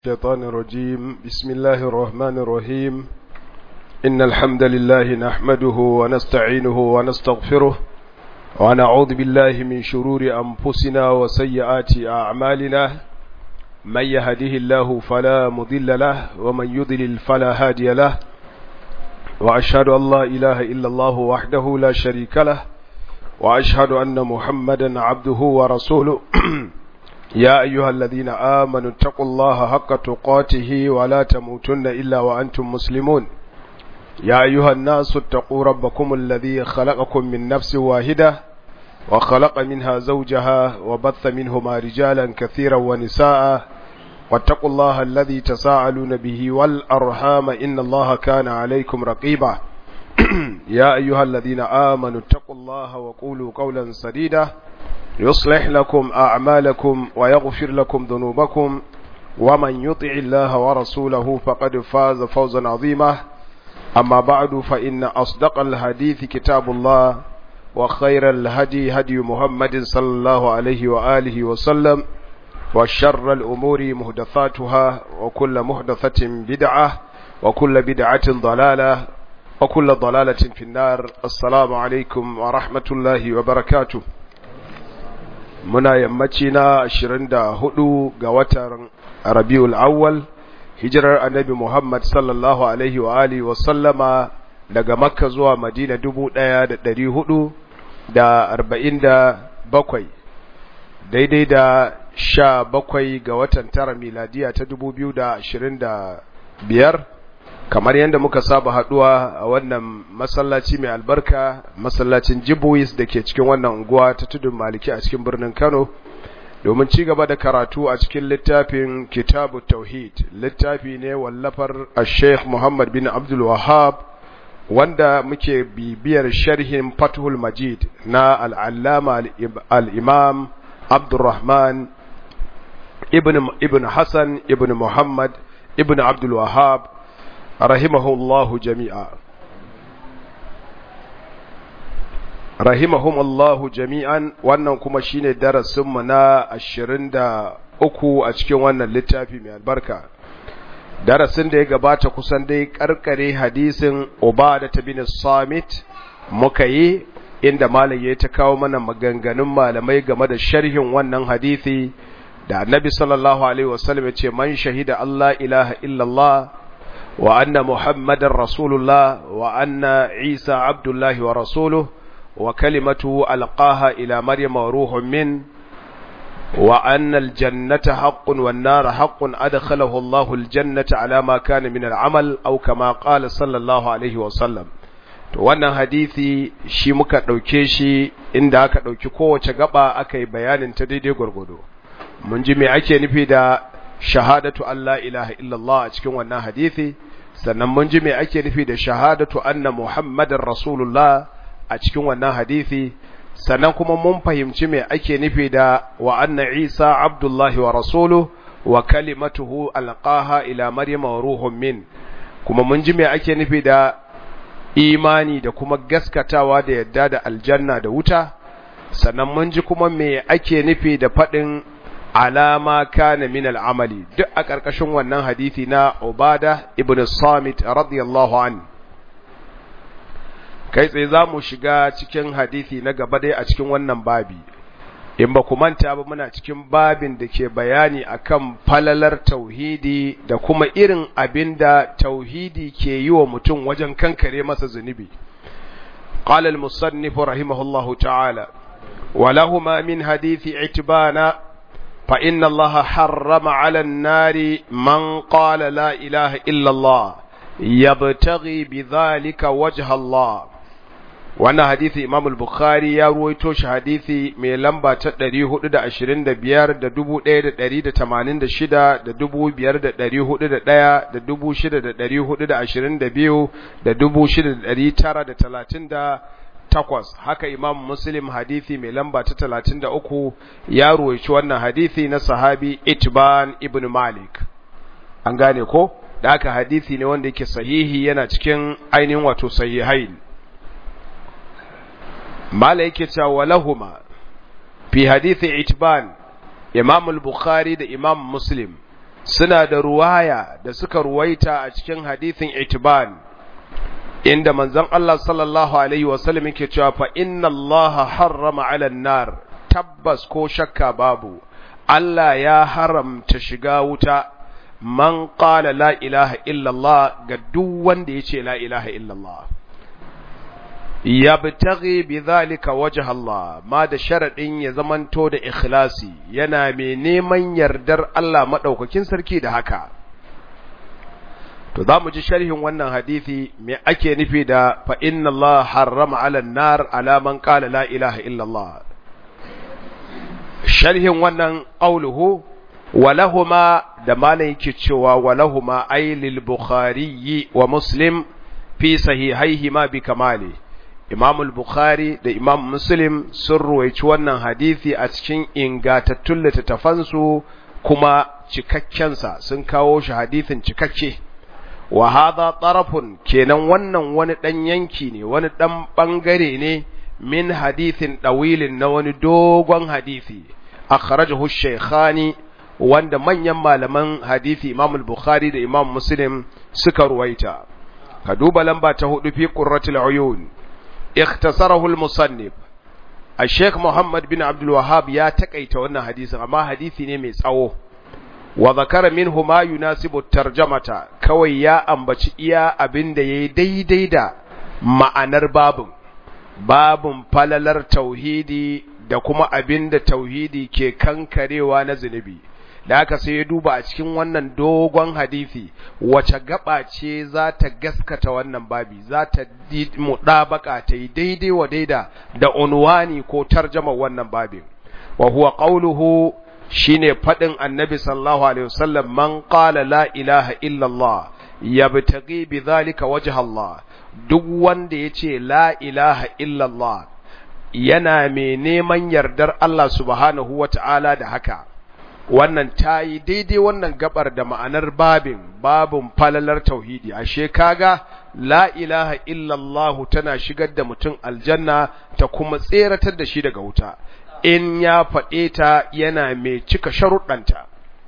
الشيطان الرجيم بسم الله الرحمن الرحيم إن الحمد لله نحمده ونستعينه ونستغفره ونعوذ بالله من شرور أنفسنا وسيئات أعمالنا من يهده الله فلا مضل له ومن يضلل فلا هادي له وأشهد أن لا إله إلا الله وحده لا شريك له وأشهد أن محمدا عبده ورسوله يا أيها الذين آمنوا اتقوا الله حق تقاته ولا تموتن إلا وأنتم مسلمون يا أيها الناس اتقوا ربكم الذي خلقكم من نفس واحدة وخلق منها زوجها وبث منهما رجالا كثيرا ونساء واتقوا الله الذي تساءلون به والأرحام إن الله كان عليكم رقيبا يا أيها الذين آمنوا اتقوا الله وقولوا قولا سديدا يصلح لكم أعمالكم ويغفر لكم ذنوبكم ومن يطع الله ورسوله فقد فاز فوزا عظيما أما بعد فإن أصدق الحديث كتاب الله وخير الهدي هدي محمد صلى الله عليه وآله وسلم وشر الأمور مهدثاتها وكل مهدثة بدعة وكل بدعة ضلالة وكل ضلالة في النار السلام عليكم ورحمة الله وبركاته muna yammaci na 24 ga watan Rabiul Awwal hijirar Annabi Muhammad sallallahu alaihi wa alihi wa sallama daga Makka zuwa Madina 1447 daidai da 17 ga watan tara miladiya ta 2025 kamar yadda muka saba haduwa a wannan masallaci mai albarka masallacin Jibuis da ke cikin wannan unguwa ta tudun maliki a cikin birnin Kano domin ci gaba da karatu a cikin littafin Kitabu Tauhid littafi ne wallafar Sheikh Muhammad bin Abdul Wahhab wanda muke bibiyar sharhin Fathul Majid na al-Allama al-Imam Abdurrahman ibn ibn Hassan ibn Muhammad ibn Abdul Wahhab rahimahullahu jami'a rahimahumullahu jami'an wannan kuma shine darasinmu na ashirin da uku a cikin wannan littafi mai albarka darasin da ya gabata kusan dai karkare hadisin ubada ta bin samit muka yi inda malam ya ta kawo mana maganganun malamai game da sharhin wannan hadisi da annabi sallallahu alaihi wasallam ya ce man shahida Allah ilaha illallah وأن محمد رسول الله وأن عيسى عبد الله ورسوله وكلمته ألقاها إلى مريم وروح من وأن الجنة حق والنار حق أدخله الله الجنة على ما كان من العمل أو كما قال صلى الله عليه وسلم wannan hadisi shi muka ɗauke shi inda aka ɗauki kowace gaba aka yi bayanin ta daidai gwargwado mun ji me ake nufi da shahadatu Allah ilaha illallah a cikin wannan hadisi sannan mun ji me ake nufi da shahadatu anna muhammadar rasulullah a cikin wannan hadisi sannan kuma mun fahimci me ake nufi da wa anna isa abdullahi wa rasuluhu wa kalimatuhu alqaha ila maryama wa ruhun min kuma mun ji me ake nufi da imani da kuma gaskatawa da yadda da aljanna da wuta sannan mun ji kuma me ake nufi da faɗin alama kana min al'amali duk a ƙarƙashin wannan hadithi na Ubada ibn Samit radiyallahu an kai tsaye za mu shiga cikin hadithi na gaba dai a cikin wannan babi in ba ku manta ba muna cikin babin da ke bayani akan falalar tauhidi da kuma irin abin da tauhidi ke yi wa mutum wajen kankare masa zunubi قال المصنف رحمه الله تعالى ولهما من حديث عتبان فإن الله حرم على النار من قال لا إله إلا الله يبتغي بذلك وجه الله وانا حديث امام البخاري يا رويتوش حديث mai lamba ta 425 da 1186 da 5401 da 6422 da 6930 takwas haka imam muslim hadithi mai lamba ta talatin da uku ya ruwaici wannan hadithi na sahabi itban ibn malik an gane ko da haka hadithi ne wanda yake sahihi yana cikin ainihin wato sahihain mala yake cewa walahuma fi hadithi itban imam al-bukhari da imam muslim suna da ruwaya da suka ruwaita a cikin hadithin itiban inda manzon Allah sallallahu alaihi wasallam yake cewa fa inna Allah harrama 'ala nar tabbas ko shakka babu Allah ya haramta shiga wuta man qala la ilaha illallah ga duk wanda yace la ilaha illallah yabtaghi bidhalika wajha Allah ma da sharadin ya zamanto da ikhlasi yana mai neman yardar Allah madaukakin sarki da haka to zamu ji sharhin wannan hadisi me ake nufi da fa inna Allah harrama 'ala an-nar ala man qala la ilaha illa Allah sharhin wannan qauluhu walahuma da malan yake cewa walahuma ay lil bukhari wa muslim fi sahihaihima bi kamali Imam al-Bukhari da Imam Muslim sun ruwaici wannan hadisi a cikin ingantattun littattafansu kuma cikakkensa sun kawo shi hadisin cikakke wa hadha tarafun kenan wannan wani dan yanki ne wani dan bangare ne min hadithin dawilin na wani dogon hadisi akhrajahu shaykhani wanda manyan malaman hadisi Imam al-Bukhari da Imam Muslim suka ruwaita ka duba lamba ta hudu fi qurratul uyun اختصره المصنف الشيخ محمد بن عبد الوهاب يا تقيت wannan hadisin amma hadisi ne mai tsawo wa zakara minhu ma yunasibu tarjamata kawai ya ambaci iya abinda yayi daidai da ma'anar babun babun falalar tauhidi da kuma abinda tauhidi ke kankarewa na zunubi da haka sai ya duba a cikin wannan dogon hadisi wace gaba ce za ta gaskata wannan babi za ta muɗabaka ta yi daidai wa daida da unwani ko tarjama wannan babin wa huwa qawluhu shine fadin annabi sallallahu alaihi wasallam man qala la ilaha illa Allah yabtaghi bidhalika wajha Allah duk wanda yace la ilaha illa Allah yana mai neman yardar Allah subhanahu wata'ala da haka wannan ta yi daidai wannan gabar da ma'anar babin babin falalar tauhidi ashe kaga la ilaha illallah tana shigar da mutum aljanna ta kuma tseratar da shi daga wuta in ya faɗe ta yana mai cika sharuɗanta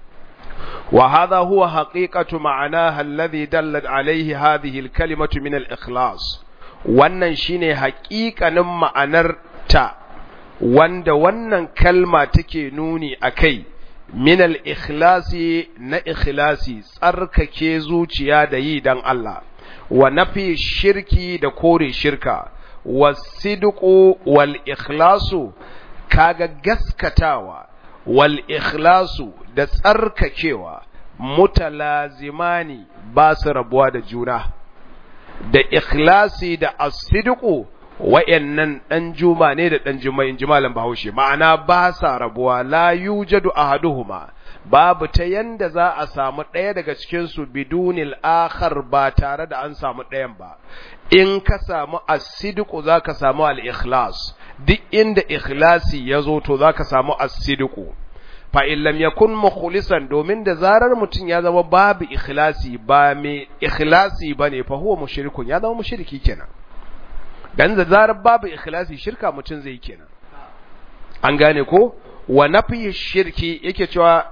wa hadha huwa haqiqatu ma'anaha alladhi dallat alayhi hadhihi al-kalimatu min al-ikhlas wannan shine haƙiƙanin ma'anar ta wanda wannan kalma take nuni akai min al-ikhlasi na ikhlasi tsarkake zuciya da yi dan Allah wa nafi shirki da kore shirka wasidqu wal ikhlasu kaga gaskatawa wal ikhlasu da tsarkakewa mutalazimani ba su rabuwa da juna da ikhlasi da asidqu wa'yannan ɗan juma ne da ɗan juma in ji malam bahaushe ma'ana ba sa rabuwa la yujadu ahaduhuma babu ta yanda za a samu ɗaya daga cikinsu bidunil akhar ba tare da an samu ɗayan ba in ka samu asidiku za ka samu al-ikhlas duk inda ikhlasi ya zo to za ka samu asidiku fa in lam yakun mukhlisan domin da zarar mutum ya zama babu ikhlasi ba mai ikhlasi bane fa huwa mushrikun ya zama mushriki kenan dan da zarar babu ikhlasi shirka mutum zai kenan an gane ko wa nafi shirki yake cewa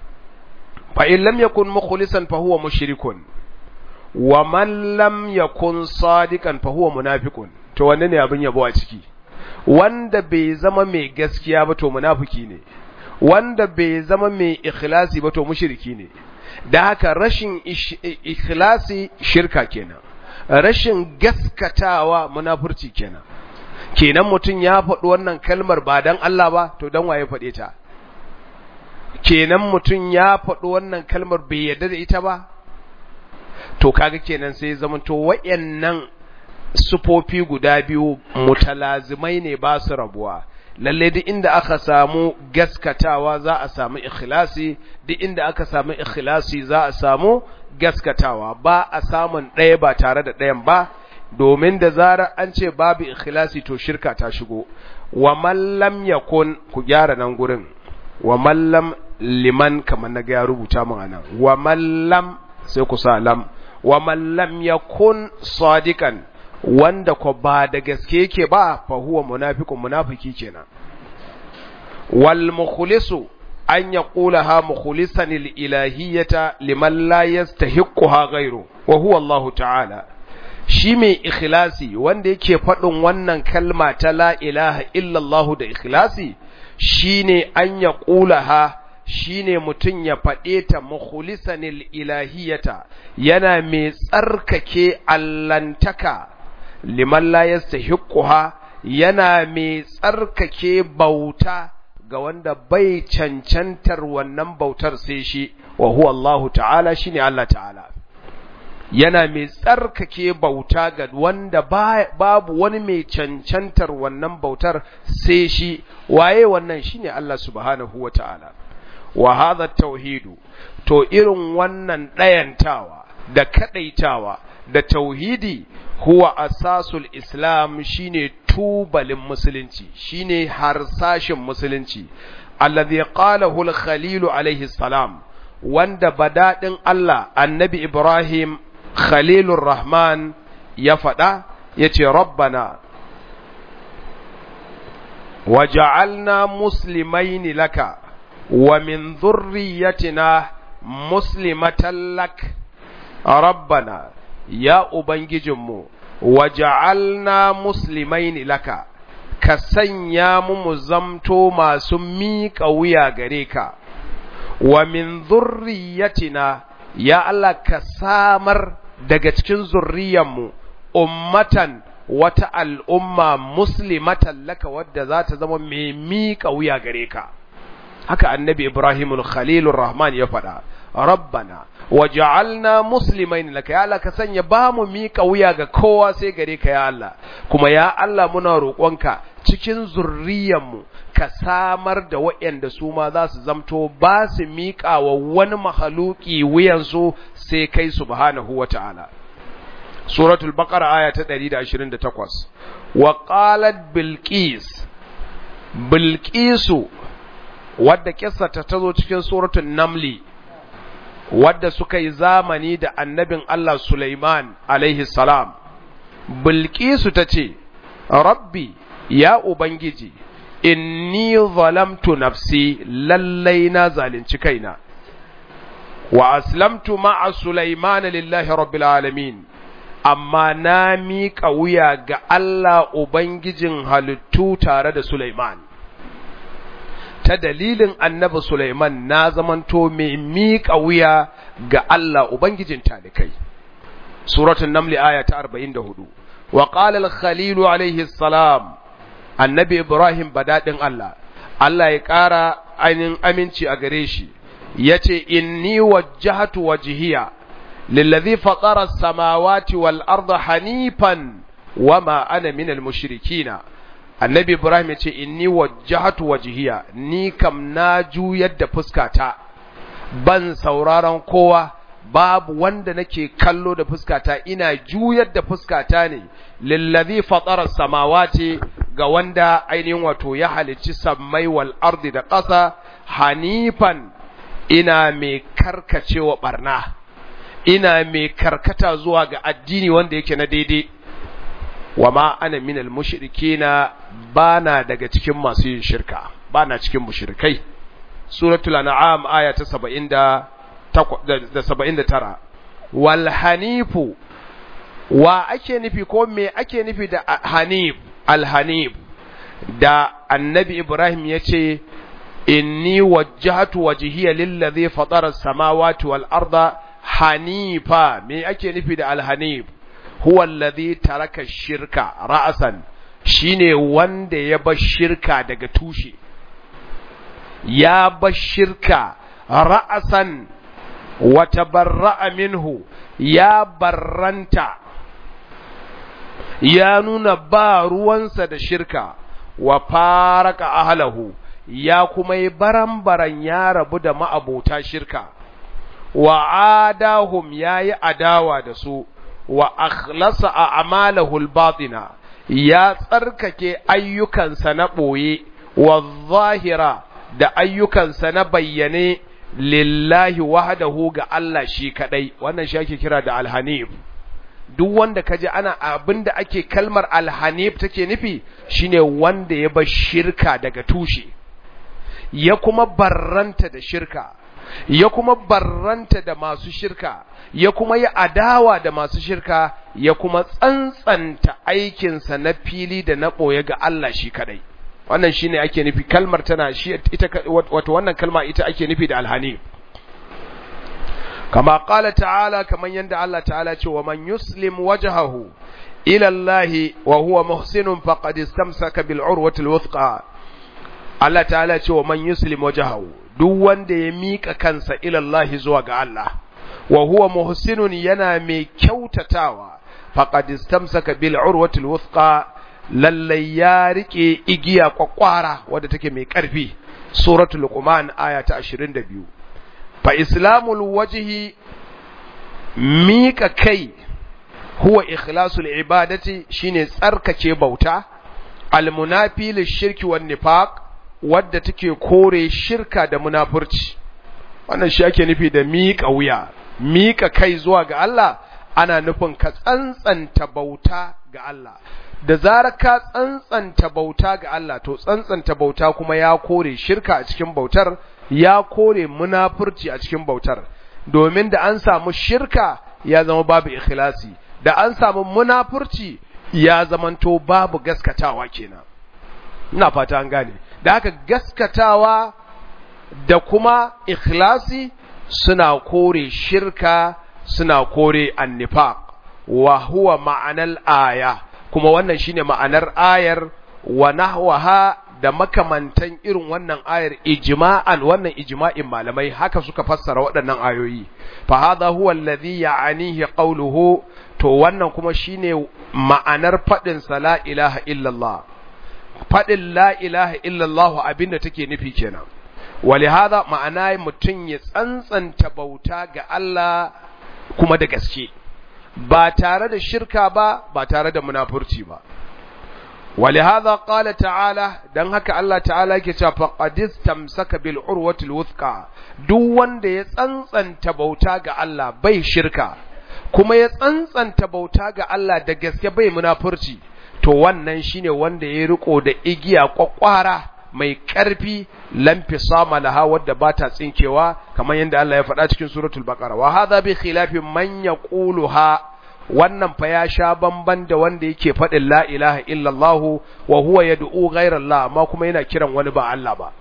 fa in lam yakun mukhlisan fa huwa mushrikun wa man lam yakun sadiqan fa huwa munafiqun to wanne ne abin yabo a ciki wanda bai zama mai gaskiya ba to munafiki ne wanda bai zama mai ikhlasi ba to mushriki ne da haka rashin ikhlasi shirka kenan rashin gaskatawa munafurci kenan kenan mutum ya faɗi wannan kalmar ba dan Allah ba to dan waye faɗe ta kenan mutum ya faɗi wannan kalmar bai yarda da ita ba to kaga kenan sai zama to wayannan sufofi guda biyu mutalazimai ne ba su rabuwa lalle duk inda aka samu gaskatawa za a samu ikhlasi duk inda aka samu ikhlasi za a samu gaskatawa ba a samun ɗaya ba tare da ɗayan ba domin da zarar an ce babu ikhlasi to shirka ta shigo wa man lam yakun ku gyara nan gurin wa man lam liman kamar na ga ya rubuta min anan wa man lam sai ku sa lam wa man lam yakun sadiqan wanda ko ba da gaske yake ba fa huwa munafiqun munafiki kenan wal mukhlisu an yaqulaha mukhlisan lilahiyyata liman la yastahiqquha ghayru wa huwa Allah ta'ala shi mai ikhlasi wanda yake faɗin wannan kalma ta la ilaha illallah da ikhlasi shine an yaqulaha shine mutum ya faɗe ta mukhlisanil ilahiyata yana mai tsarkake allantaka liman la yastahiqquha yana mai tsarkake bauta ga wanda bai cancantar wannan bautar sai shi wa huwa Allah ta'ala shine Allah ta'ala yana mai tsarkake bauta ga wanda babu wani mai cancantar wannan bautar sai shi waye wannan shine Allah subhanahu wa ta'ala wa hadha tauhidu to irin wannan ɗayantawa da kadaitawa da tauhidi huwa asasul islam shine tubalin musulunci shine harsashin musulunci alladhi qalahu al-khalil alayhi salam wanda badadin Allah annabi Ibrahim khalilur rahman ya faɗa yace rabbana waja'alna muslimaini laka wa min dhurriyyatina muslimatan lak rabbana ya ubangijinmu waja'alna muslimaini laka ka sanya mu mu zamto masu miƙa wuya gare ka wa min dhurriyyatina ya Allah ka samar daga cikin zurriyanmu ummatan wata al'umma muslimatan laka wadda za ta zama mai miƙa wuya gare ka haka annabi ibrahimul khalilur rahman ya faɗa rabbana waj'alna muslimain laka ya Allah ka sanya ba mu miƙa wuya ga kowa sai gare ka ya Allah kuma ya Allah muna roƙonka cikin zurriyanmu ka samar da waɗanda su ma za su zamto ba su miƙa wa wani mahaluki wuyansu sai kai subhanahu wa ta'ala. Suratul Baqara aya ta 128 wa qalat Bilqis Bilqisu wadda kissa ta tazo cikin suratul Namli wadda suka yi zamani da annabin Allah Sulaiman alaihi salam Bilqisu tace Rabbi ya Ubangiji inni zalamtu nafsi lallai na zalunci kaina wa aslamtu ma'a Sulaiman lillahi rabbil alamin amma na miƙa wuya ga Allah Ubangijin halittu tare da Sulaiman ta dalilin annabi Sulaiman na zamanto mai miƙa wuya ga Allah Ubangijin talikai suratul naml aya ta 44 wa qala al-khalil alayhi salam annabi Ibrahim badadin Allah Allah ya ƙara ainihin aminci a gare shi yace inni wajjahtu wajhiya lillazi fatara as-samawati wal arda hanifan wama ana minal mushrikina annabi Ibrahim yace inni wajjahtu wajhiya ni kam na juyar da fuskata ban sauraron kowa babu wanda nake kallo da fuskata ina juyar da fuskata ne lillazi fatara samawati ga wanda ainihin wato ya halicci sammai wal ardi da ƙasa hanifan ina mai karkacewa barna ina mai karkata zuwa ga addini wanda yake na daidai wa ma ana minal mushrikina bana daga cikin masu yin shirka bana cikin mushrikai suratul an'am aya ta 70 da 79 wal hanifu wa ake nufi ko me ake nufi da hanif al hanif da annabi ibrahim yace inni wajjahtu wajhiya lillazi fatara as-samawati wal arda hanifa me ake nufi da al hanif huwa alladhi taraka shirka ra'san shine wanda ya bar shirka daga tushe ya bar shirka ra'san wa tabarra'a minhu ya barranta ya nuna ba ruwansa da shirka wa faraka ahlahu ya kuma yi baran-baran ya rabu da ma'abota shirka wa adahum ya yi adawa da su wa akhlasa a amalahul batina ya tsarkake ayyukansa na ɓoye wa zahira da ayyukansa na bayyane lillahi wahdahu ga Allah shi kadai wannan shi ake kira da alhanif duk wanda kaje ana abinda ake kalmar alhanif take nufi shine wanda ya bar shirka daga tushe ya kuma barranta da shirka ya kuma barranta da masu shirka ya kuma yi adawa da masu shirka ya kuma tsantsanta aikinsa na fili da na ɓoye ga Allah shi kadai wannan shine ake nufi kalmar tana shi ita wato wannan kalma ita ake nufi da alhani kama qala ta'ala kaman yanda Allah ta'ala ce wa man yuslim wajhahu ila Allah wa huwa muhsinun faqad istamsaka bil urwati al Allah ta'ala ce wa man yuslim wajhahu duk wanda ya mika kansa ila Allah zuwa ga Allah wa huwa muhsinun yana mai kyautatawa faqad istamsaka bil urwati al lallai ya rike igiya kwakwara wadda take mai ƙarfi suratul luqman aya ta 22 fa islamul wajhi mika kai huwa ikhlasul ibadati shine tsarkake bauta almunafi lishirki wan nifaq wadda take kore shirka da munafurci wannan shi ake nufi da mika wuya mika kai zuwa ga Allah ana nufin ka tsantsanta bauta ga Allah da zarar ka tsantsanta bauta ga Allah to tsantsanta bauta kuma ya kore shirka a cikin bautar ya kore munafurci a cikin bautar domin da an samu shirka ya zama babu ikhlasi da an samu munafurci ya zamanto babu gaskatawa kenan ina fata an gane da haka gaskatawa da kuma ikhlasi suna kore shirka suna kore annifaq wa huwa ma'anal aya kuma wannan shine ma'anar ayar wa nahwaha da makamantan irin wannan ayar ijma'an wannan ijma'in malamai haka suka fassara waɗannan ayoyi fa hadha huwa alladhi ya'anihi qawluhu to wannan kuma shine ma'anar fadin sa la ilaha illallah fadin la ilaha illallah abinda take nufi kenan walihada ma'ana mutun ya tsantsanta bauta ga Allah kuma da gaske ba tare da shirka ba ba tare da munafurci ba ولهذا قال تعالى dan haka Allah ta'ala yake cewa faqadis tamsaka bil urwatil wuthqa duk wanda ya tsantsanta bauta ga Allah bai shirka kuma ya tsantsanta bauta ga Allah da gaske bai munafurci to wannan shine wanda ya riko da igiya kwakwara mai ƙarfi lamfi sama laha wadda ba ta tsinkewa kamar yadda Allah ya faɗa cikin suratul baqara wa hadha bi khilafi man yaquluha wannan fa ya sha bamban da wanda yake faɗin la ilaha illallah wa huwa yad'u ghayra Allah amma kuma yana kiran wani ba Allah ba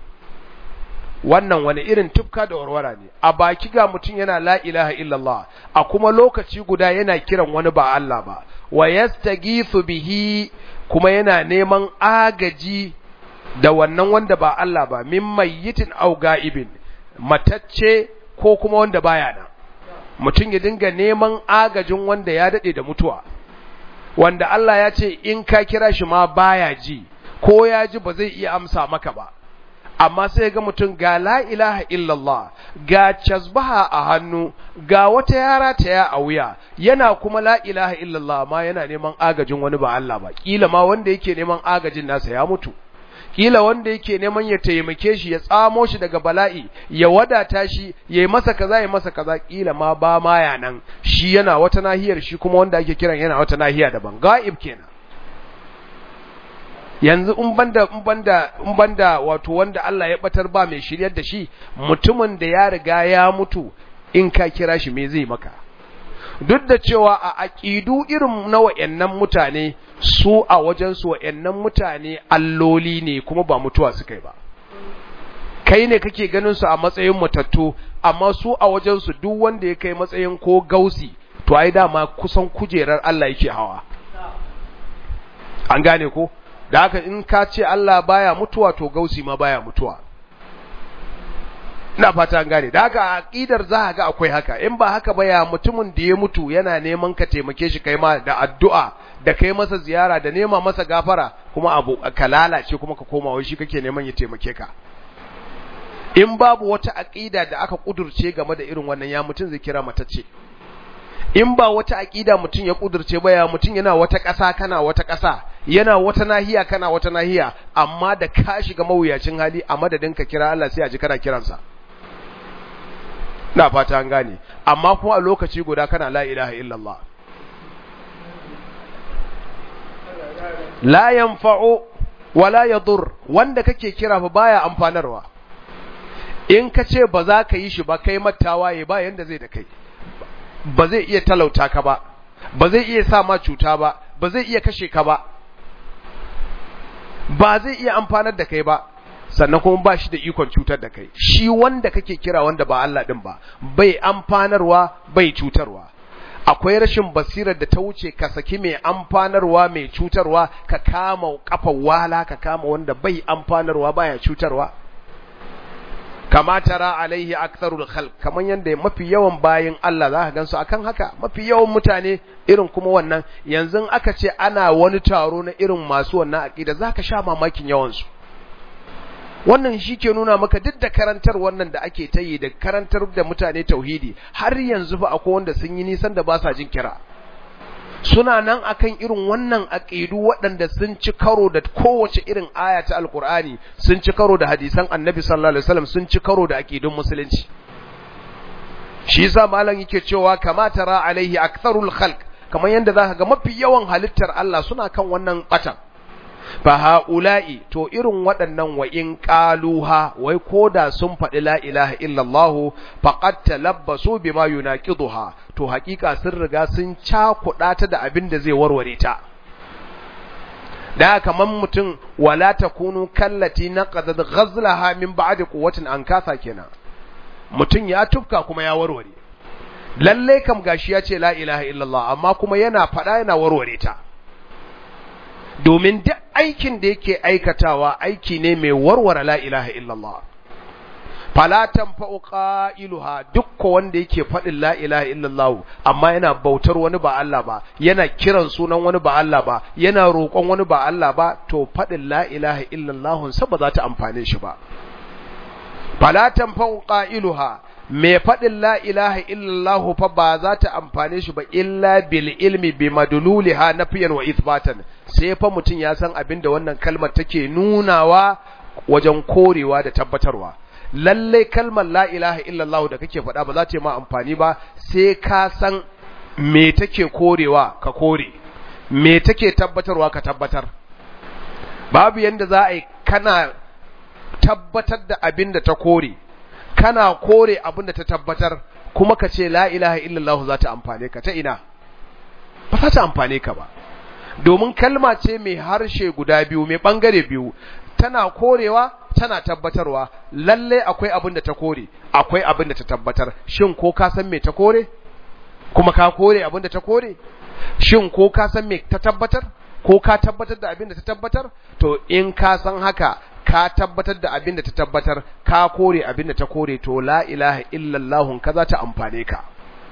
wannan wani irin tufka da warwara ne a baki ga mutum yana la ilaha illallah a kuma lokaci guda yana kiran wani ba Allah ba wa yastaghithu bihi kuma yana neman agaji da wannan wanda ba Allah ba min mayyitin au ga'ibin matacce ko kuma wanda baya nan mutum ya dinga neman agajin wanda ya dade da mutuwa wanda Allah ya ce in ka kira shi ma baya ji ko ya ji ba zai iya amsa maka ba amma sai ga mutum ga la ilaha illallah ga casbaha a hannu ga wata yara ta ya a wuya yana kuma la ilaha illallah ma yana neman agajin wani ba Allah ba kila ma wanda yake neman agajin nasa ya mutu kila wanda yake neman ya taimake shi ya tsamo shi daga bala'i ya wadata shi ya yi masa kaza ya masa kaza kila ma ba ma ya nan shi yana wata nahiyar shi kuma wanda ake kiran yana wata nahiya daban ga'ib kenan yanzu in banda in banda in banda wato wanda Allah ya batar ba mai shiryar da shi mutumin da ya riga ya mutu in ka kira shi me zai maka duk da cewa a aƙidu irin na wa'yannan mutane su a wajensu wa'yannan mutane alloli ne kuma ba mutuwa suka yi ba kai ne kake ganin su a matsayin matattu amma su a wajensu duk wanda ya kai matsayin ko gausi to ai dama kusan kujerar Allah yake hawa an gane ko da haka in ka ce Allah baya mutuwa to gausi ma baya mutuwa ina fata an gane da haka aqidar za ga akwai haka in ba haka ba ya mutumin da ya mutu yana neman ka taimake shi kai ma da addu'a da kai masa ziyara da nema masa gafara kuma abu ka lalace kuma ka koma wai shi kake neman ya taimake ka in babu wata aqida da aka kudurce game da irin wannan ya mutun zai kira matacce in ba wata aqida mutun ya kudurce ba ya mutun yana wata ƙasa kana wata ƙasa yana wata nahiya kana wata nahiya amma da ka shiga mawuyacin hali a madadin ka kira Allah sai a ji kana kiransa na fata an gane amma kuma a lokaci guda kana la ilaha illallah la yanfa'u wala yadur wanda kake kira fa baya amfanarwa in ka ce ba za ka yi shi ba kai mattawaye ba yanda zai da kai ba zai iya talauta ka ba ba zai iya sa ma cuta ba ba zai iya kashe ka ba ba zai iya amfanar da kai ba sannan kuma ba shi da ikon cutar da kai shi wanda kake kira wanda ba Allah din ba bai amfanarwa bai cutarwa akwai rashin basirar da ta wuce ka saki mai amfanarwa mai cutarwa ka kama kafar wala ka kama wanda bai amfanarwa baya cutarwa kama tara alaihi aktharul khalq kaman yanda mafi yawan bayin Allah za ka gansu akan haka mafi yawan mutane irin kuma wannan yanzu aka ce ana wani taro na irin masu wannan aqida zaka sha mamakin yawan su wannan shi ke nuna maka duk da karantar wannan da ake ta yi da karantar da mutane tauhidi har yanzu fa akwai wanda sun yi nisan da ba sa jin kira suna nan akan irin wannan aqidu waɗanda sun ci karo da kowace irin aya ta alqur'ani sun ci karo da hadisan annabi sallallahu alaihi wasallam sun ci karo da aqidun musulunci shi yasa malam yake cewa kama tara alaihi aktharul khalq kamar yanda zaka ga mafi yawan halittar Allah suna kan wannan batan fa haula'i to irin waɗannan wa in qaluha wai koda sun faɗi la ilaha illallah faqad talabbasu bima yunaqiduha to hakika sun riga sun cakuɗa ta da abin da zai warware ta da kaman mutum wala takunu kallati naqadat ghazlaha min ba'di quwwatin an kasa kenan mutum ya tufka kuma ya warware lalle kam gashi ya ce la ilaha illallah amma kuma yana faɗa yana warware ta domin duk aikin da yake aikatawa aiki ne mai warware la ilaha illallah fala tanfa'u qailuha dukko wanda yake faɗin la ilaha illallah amma yana bautar wani ba Allah ba yana kiran sunan wani ba Allah ba yana roƙon wani ba Allah ba to faɗin la ilaha illallah sa ba za ta amfane shi ba fala tanfa'u qailuha mai faɗin la ilaha illallah fa ba za ta amfane shi ba illa bil ilmi bi madluliha nafiyan wa ithbatan sai fa mutum ya san abin da wannan kalmar take nunawa wajen korewa da tabbatarwa lalle kalmar la ilaha illallah da kake faɗa ba za ta yi ma amfani ba sai ka san me take korewa ka kore me take tabbatarwa ka tabbatar babu yanda za a yi kana tabbatar da abin da ta kore kana kore abin da ta tabbatar kuma ka ce la ilaha illallah za ta amfane ka ta ina ba za ta amfane ka ba domin kalma ce mai harshe guda biyu mai bangare biyu tana korewa tana tabbatarwa lalle akwai abin da ta kore akwai abin da ta tabbatar shin ko ka san me ta kore kuma ka kore abin da ta kore shin ko ka san me ta tabbatar ko ka tabbatar da abin da ta tabbatar to in ka san haka ka tabbatar da abin da ta tabbatar ka kore abin da ta kore to la ilaha illallah ka za ta amfane ka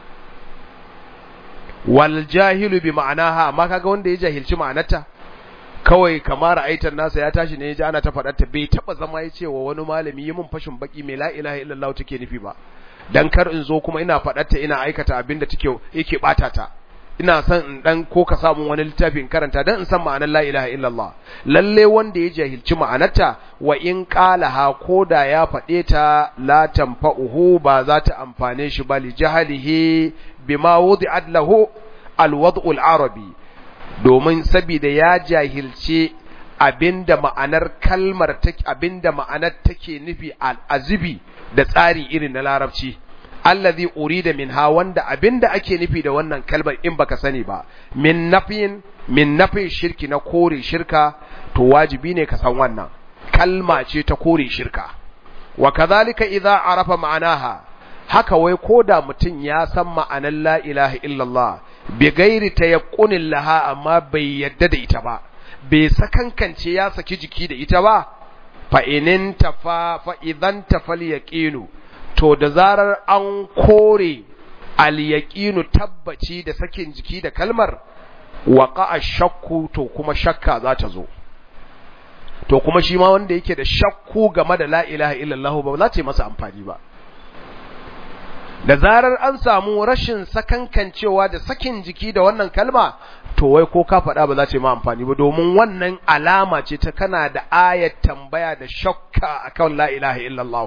wal jahilu bi ma'anaha amma kaga wanda ya jahilci ma'anarta kawai kamar ra'aitan nasa ya tashi ne ya ji ana ta faɗar ta bai taba zama ya ce wa wani malami yi min fashin baki mai la ilaha illallah take nufi ba dan kar in zo kuma ina faɗar ta ina aikata abin da take yake bata ta ina son in dan ko ka samu wani littafin karanta dan in san ma'anar la ilaha illallah lalle wanda ya jahilci ma'anarta wa in qalaha koda ya faɗe ta la tanfa'uhu ba za ta amfane shi ba li jahalihi bima wudi'at lahu alwad'u arabi domin saboda ya jahilce abinda ma'anar kalmar take abinda ma'anar take nufi al-azibi da tsari irin na larabci allazi urida minha wanda abinda ake nufi da wannan kalmar in baka sani ba min nafin min nafin shirki na kore shirka to wajibi ne ka san wannan kalma ce ta kore shirka wa kadhalika idza arafa ma'anaha haka wai koda mutum ya san ma'anar la ilaha illallah bi gairi tayaqqunin laha amma bai yadda da ita ba bai sakankance ya saki jiki da ita ba fa inin tafa fa idan tafal yaqinu to da zarar an kore al-yaqinu tabbaci da sakin jiki da kalmar waqa shakku to kuma shakka za ta zo to kuma shi ma wanda yake da shakku game da la ilaha illallah ba za ta yi masa amfani ba da zarar an samu rashin sakankancewa da sakin jiki da wannan kalma to wai ko ka faɗa ba za ta yi ma amfani ba domin wannan alama ce ta kana da ayat tambaya da shakka akan la ilaha illallah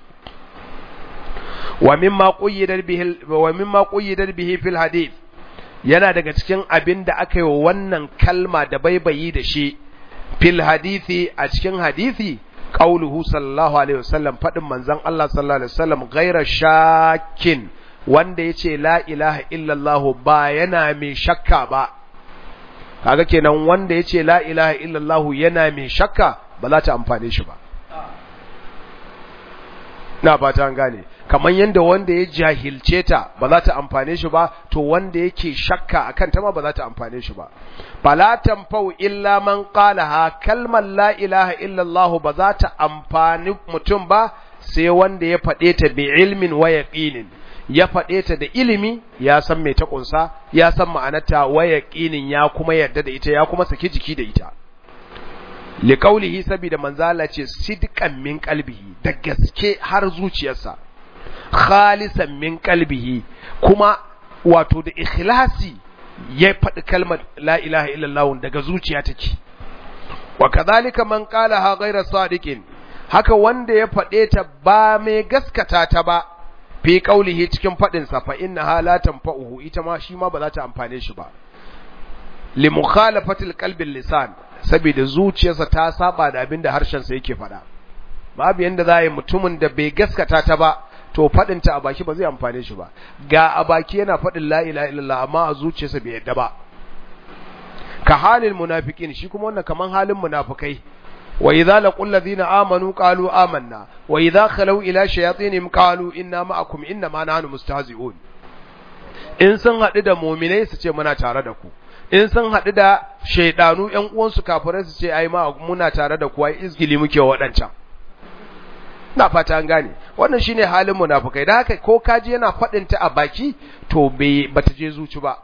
wa mimma quyyidat bihi wa mimma quyyidat bihi fil hadith yana daga cikin abin da aka yi wa wannan kalma da baibayi da shi fil hadithi a cikin hadisi qauluhu sallallahu alaihi wasallam fadin manzon Allah sallallahu alaihi wasallam ghaira shakin wanda yace la ilaha illallah ba yana mai shakka ba kaga kenan wanda yace la ilaha illallah yana mai shakka ba za ta amfane shi ba na fata an gane kamar yadda wanda ya jahilce ta ba za ta amfane shi ba to wanda yake shakka akan ta ma ba za ta amfane shi ba fala tanfau illa man qalaha kalmar la ilaha illa Allah ba za ta amfani mutum ba sai wanda ya faɗe ta bi ilmin wa yaqinin ya faɗe ta da ilimi ya san me ta kunsa ya san ma'anarta wa yaqinin ya kuma yarda da ita ya kuma saki jiki da ita liqaulihi sabida manzala ce sidqan min qalbihi da gaske har zuciyarsa khalisan min qalbihi kuma wato da ikhlasi ya faɗi kalmar la ilaha illallah daga zuciya take wa kadhalika man qalaha ghayra sadiqin haka wanda ya faɗe ta ba mai gaskata ta ba fi qaulihi cikin faɗin sa fa innaha la tanfa'uhu ita ma shi ma ba za ta amfane shi ba li mukhalafatil qalbi lisan saboda zuciyarsa ta saba da abin da harshensa yake faɗa babu yanda za a yi mutumin da bai gaskata ta ba to faɗinta a baki ba zai amfane shi ba ga a baki yana faɗin la ilaha illallah amma a zuciyarsa bai yadda ba ka halin munafiqin shi kuma wannan kaman halin munafikai wa idza laqul ladina amanu qalu amanna wa idza khalu ila shayatinihim qalu inna ma'akum inna ma nahnu mustahzi'un in sun haɗu da mu'minai su ce muna tare da ku in sun haɗu da shaidanu ƴan uwansu kafirai su ce ai ma muna tare da ku ai izgili muke waɗancan na fata an gane wannan shine halin munafikai da haka ko kaji yana faɗin ta a baki to bai bata je zuci ba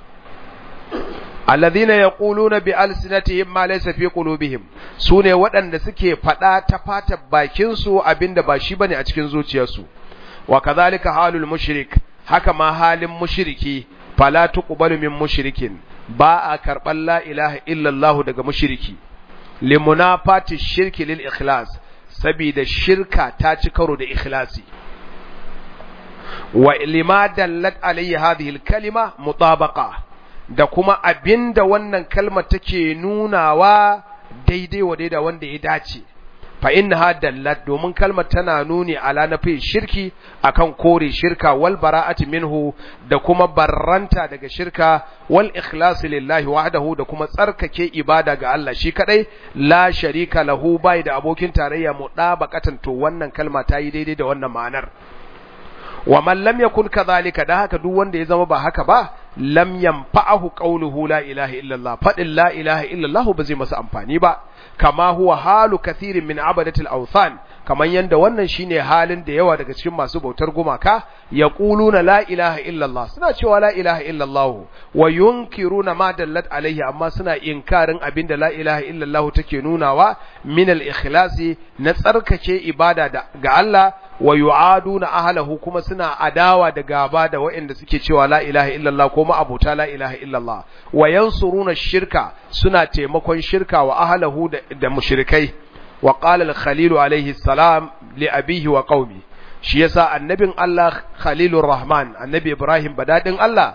alladhina yaquluna bi alsinatihim ma laysa fi qulubihim sune waɗanda suke faɗa ta fata bakin su abinda ba shi bane a cikin zuciyarsu wa kadhalika halul mushrik haka ma halin mushriki fala tuqbalu min mushrikin ba a karɓar la ilaha illallah daga mushriki limunafati shirki lil ikhlas saboda shirka ta ci karo da ikhlasi wa lima dallat alayhi hadhihi al-kalima mutabaqa da kuma abinda wannan kalmar take nunawa daidai wa daida wanda ya dace fa innaha dallat domin kalmar tana nuni ala nafi shirki akan kore shirka wal bara'ati minhu da kuma barranta daga shirka wal ikhlas lillahi wahdahu da kuma tsarkake ibada ga Allah shi kadai la sharika lahu bai da abokin tarayya mudabaqatan to wannan kalma ta yi daidai da wannan ma'anar wa man lam yakun kadhalika da haka duk wanda ya zama ba haka ba lam yanfa'ahu qawluhu la ilaha illallah fadin la ilaha illallah ba zai masa amfani ba kama huwa halu kathirin min abadatil awthan kaman yanda wannan shine halin da yawa daga cikin masu bautar gumaka yaquluna la ilaha illallah suna cewa la ilaha illallah wa yunkiruna ma dallat alaihi amma suna inkarin abinda la ilaha illallah take nunawa min al ikhlasi na tsarkake ibada ga Allah wa yu'aduna ahlahu kuma suna adawa da gaba da waɗanda suke cewa la ilaha illallah ko ma abota la ilaha illallah wa yansuruna shirka suna taimakon shirka wa ahlahu da, da mushrikai wa qala al-khalil alayhi salam li abihi wa qaumi shi yasa annabin Allah khalilur rahman annabi ibrahim badadin Allah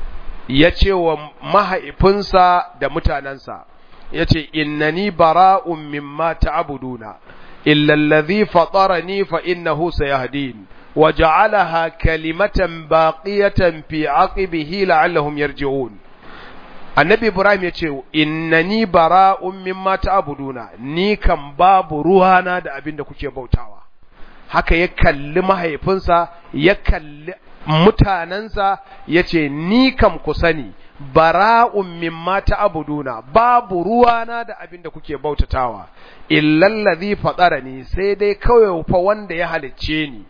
ya ce wa mahaifinsa da mutanansa yace innani bara'un mimma ta'buduna إلا الذي فطرني فإنه سيهدين وجعلها كلمة باقية في عقبه لعلهم يرجعون annabi ibrahim ya ce innani bara'un mimma ta'buduna ni kan babu ruwana da abin da kuke bautawa haka ya kalli mahaifinsa ya kalli mutanensa ya ce ni kam ku sani bara'un mimma ta'buduna babu ruwana da abin da kuke bautatawa illal ladhi fatarani sai dai kawai fa wanda ya halicce ni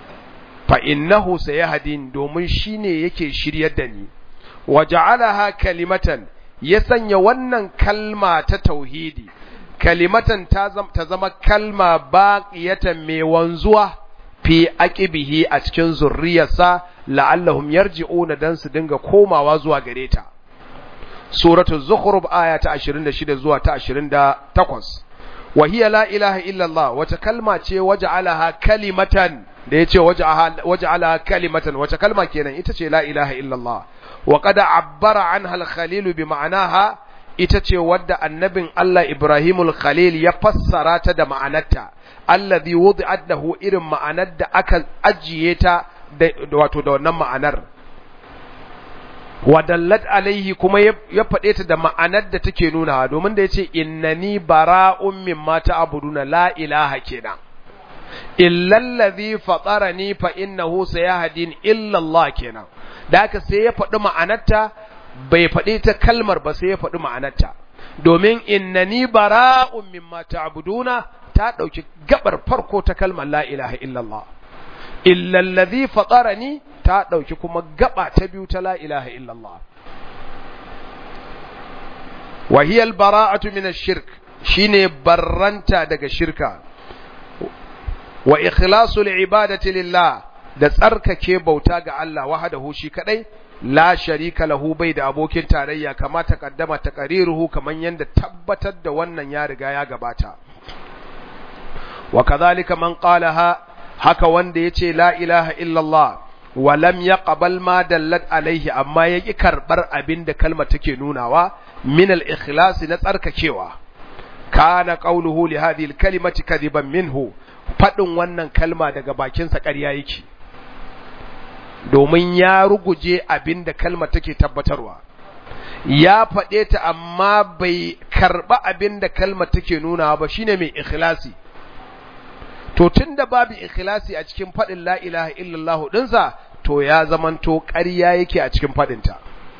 fa innahu sayahdin domin shine yake shiryar da ni waja'alaha kalimatan ya sanya wannan kalma ta tauhidi kalimatan ta zama kalma baqiyatan mai wanzuwa fi aqibihi a cikin zurriyarsa la'allahum yarji'una dan su dinga komawa zuwa gare ta suratul zukhruf aya ta 26 zuwa ta 28 wa hiya la ilaha illa Allah wata kalma ce waja'alaha kalimatan da yace waja'alaha kalimatan wata kalma kenan ita ce la ilaha illa Allah wa qad abbara anha al-khalil bi ma'anaha ita ce wadda annabin Allah Ibrahimul Khalil ya fassara ta da ma'anarta allazi wudi'at lahu irin ma'anar da aka ajiye ta wato da wannan ma'anar wadallat alaihi kuma ya faɗe ta da ma'anar da take nuna domin da yace innani bara'un mimma ta'buduna la ilaha kenan illa allazi fatarani fa innahu sayahdin illa Allah kenan da haka sai ya faɗi ma'anarta bai faɗi ta kalmar ba sai ya faɗi ma'anarta domin innani bara'un mimma ta'buduna ta ɗauki gabar farko ta kalmar la ilaha illallah illa allazi fatarani ta ɗauki kuma gaba ta biyu ta la ilaha illallah wa hiya al-bara'atu min ash-shirk shine barranta daga shirka wa ikhlasul ibadati lillah da tsarkake bauta ga Allah wahdahu shi kadai la sharika lahu bai da abokin tarayya kama taqaddama taqriruhu kaman yanda tabbatar da wannan ya riga ya gabata wa kadhalika man qalaha haka wanda yace la ilaha illallah wa lam yaqbal ma dallat alaihi amma yaki karbar abin da kalmar take nunawa min al-ikhlas na tsarkakewa kana qawluhu li hadhihi al-kalimati kadiban minhu fadin wannan kalma daga bakinsa ƙarya yake domin ya ruguje abin da kalmar take tabbatarwa ya faɗe ta amma bai karɓa abin da kalmar take nuna ba shine mai ikhlasi to tunda babu ikhlasi a cikin faɗin la ilaha illallah ɗinsa to ya zamanto ƙarya yake a cikin faɗinta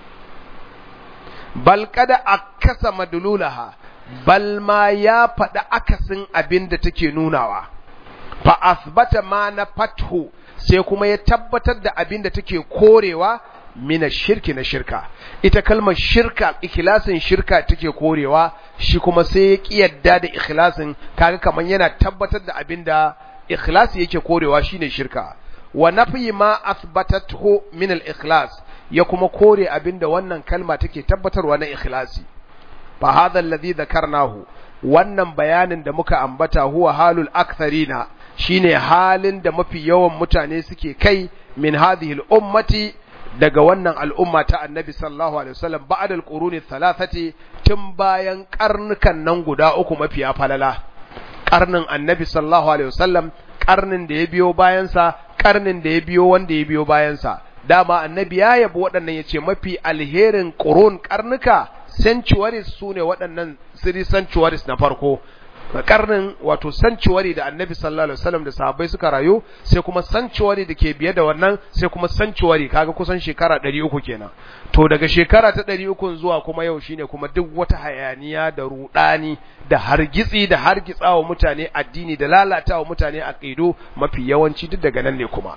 bal kada akasa madlulaha bal ma ya faɗi akasin abin da take nunawa fa asbata ma na fathu sai kuma ya tabbatar da abin da take korewa mina shirki na shirka ita kalmar shirka ikhlasin shirka take korewa shi kuma sai ya kiyarda da ikhlasin kaga kaman yana tabbatar da abin da ikhlasi yake korewa shine shirka wa nafi ma athbatathu min al-ikhlas ya kuma kore abin da wannan kalma take tabbatarwa na ikhlasi fa hadha alladhi dhakarnahu wannan bayanin da muka ambata huwa halul aktharina shine halin da mafi yawan mutane suke kai min hadhihi al-ummati daga wannan al'umma ta annabi sallallahu alaihi wasallam ba'da al-quruni thalathati tun bayan karnukan nan guda uku mafiya falala karnin annabi sallallahu alaihi wasallam karnin da ya biyo bayan sa karnin da ya biyo wanda ya biyo bayan sa dama annabi ya yabi waɗannan yace mafi alherin qurun karnuka centuries sune waɗannan siri centuries na farko karnin wato sanctuary da annabi sallallahu alaihi wasallam da sahabbai suka rayu sai kuma sanctuary da ke biye da wannan sai kuma sanctuary kaga kusan shekara 300 kenan to daga shekara ta 300 zuwa kuma yau shine kuma duk wata hayaniya da rudani da hargitsi da hargitsawa mutane addini da lalatawa mutane aqidu mafi yawanci duk daga nan ne kuma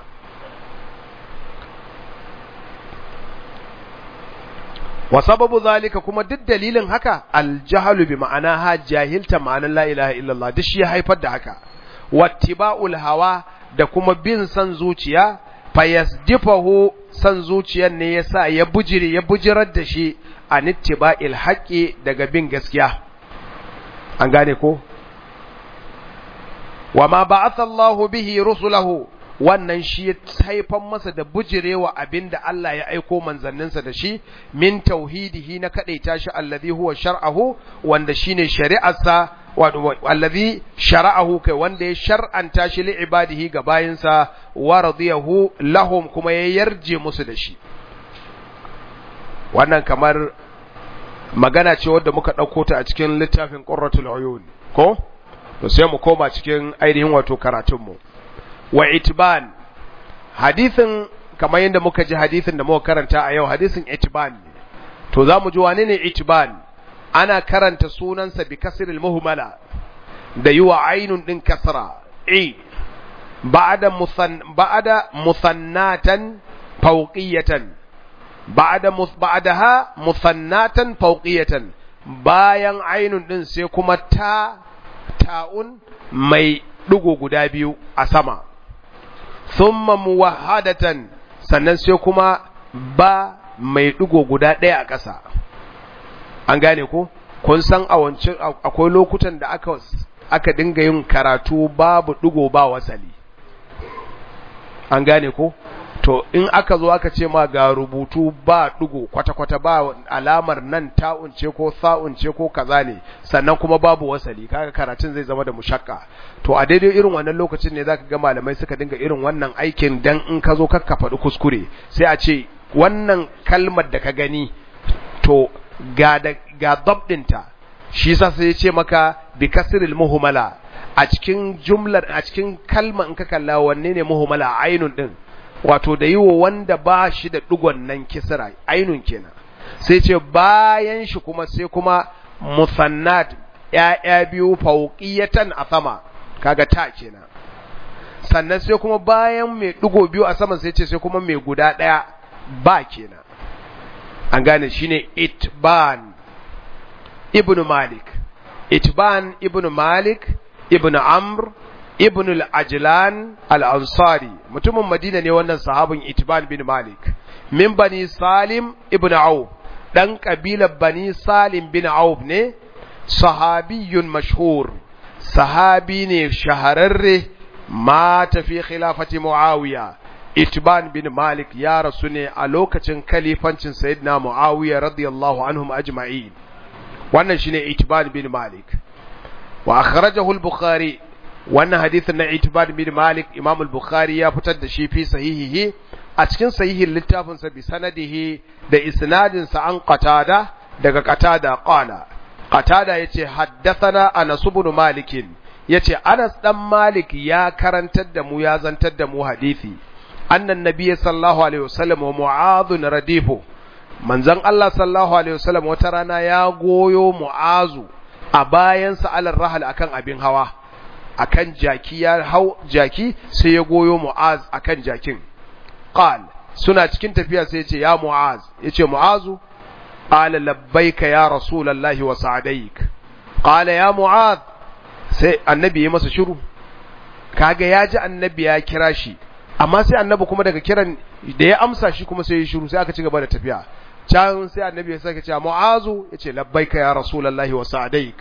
wa sababu zalika kuma duk dalilin haka aljahalu bi ma'ana ha jahilta ma'anar la ilaha illallah duk shi ya haifar da haka wattiba'ul hawa da kuma bin san zuciya fayasdifahu san zuciyar ne yasa ya bujire ya bujirar da shi an ittiba'il haqqi daga bin gaskiya an gane ko wa ma ba'atha Allahu bihi rusulahu wannan shi ya haifan masa da bujirewa abinda Allah ya aiko manzanninsa da shi min tauhidihi na kadaita shi allazi huwa shar'ahu wanda shine shari'arsa wato allazi shar'ahu kai wanda ya shar'anta shi li ibadihi ga bayinsa wa radiyahu lahum kuma ya yarje musu da shi wannan kamar magana ce wadda muka ɗauko ta a cikin littafin qurratul uyun ko to sai mu koma cikin ainihin wato karatunmu wa itban hadithin kamar yadda muka ji hadithin da muka karanta a yau hadithin itban to za mu ji wane ne itban ana karanta sunansa bi kasril muhmala da yi wa ainun din kasra i ba'da musan ba'da musannatan fawqiyatan ba'da ba'daha musannatan fawqiyatan bayan ainun din sai kuma ta ta'un mai dugo guda biyu a sama thumma muwahhadatan sannan sai kuma ba mai digo guda ɗaya a ƙasa an gane ko kun san a wancan akwai lokutan da aka aka dinga yin karatu babu digo ba wasali an gane ko to in aka zo aka ce ma ga rubutu ba dugo kwata-kwata ba alamar nan ta'unce ko sa'unce ko kaza ne sannan kuma babu wasali kaga karatun zai zama da mushakka to a daidai irin wannan lokacin ne zaka ga malamai suka dinga irin wannan aikin dan in ka zo ka faɗi kuskure sai a ce wannan kalmar da ka gani to ga da ga dabdinta shi yasa sai ya ce maka bi kasril muhmala a cikin jumlar a cikin kalma in ka kalla wanne ne muhmala ainun din wato da yiwo wanda ba shi da digon nan kisra ainun kenan sai ce bayan shi kuma sai kuma musannat ya'ya biyu fauqiyatan a sama kaga ta kenan sannan sai kuma bayan mai digo biyu a sama sai ce sai kuma mai guda daya ba kenan an gane shine itban ibn malik itban ibn malik ibn amr ibn al-ajlan al-ansari mutumin madina ne wannan sahabin itban bin malik min bani salim ibn auf dan kabilar bani salim bin auf ne sahabiyun mashhur sahabi ne shahararre mata fi khilafati muawiya itban bin malik ya rasu ne a lokacin kalifancin sayyidina muawiya radiyallahu anhum ajma'in wannan shine itban bin malik wa akhrajahu al-bukhari wannan hadithin na itban bin malik imam al-bukhari ya fitar da shi fi sahihihi a cikin sahihin littafin sa bi sanadihi da isnadin sa an qatada daga qatada qala qatada yace haddathana anas ibn malik yace anas dan malik ya karantar da mu ya zantar da mu hadisi annan nabiy sallallahu alaihi wasallam wa mu'adh radifu manzon Allah sallallahu alaihi wasallam wata rana ya goyo mu'azu a bayan sa alar rahal akan abin hawa akan jaki ya hau jaki sai ya goyo mu'az akan jakin qal suna cikin tafiya sai ya ce ya mu'az yace mu'azu qala labbaika ya rasulullahi wa sa'daik qala ya mu'az sai annabi ya masa shiru kaga ya ji annabi ya kira shi amma sai annabi kuma daga kiran da ya amsa shi kuma sai ya shiru sai aka ci gaba da tafiya can sai annabi ya sake cewa mu'azu yace labbaika ya rasulullahi wa sa'daik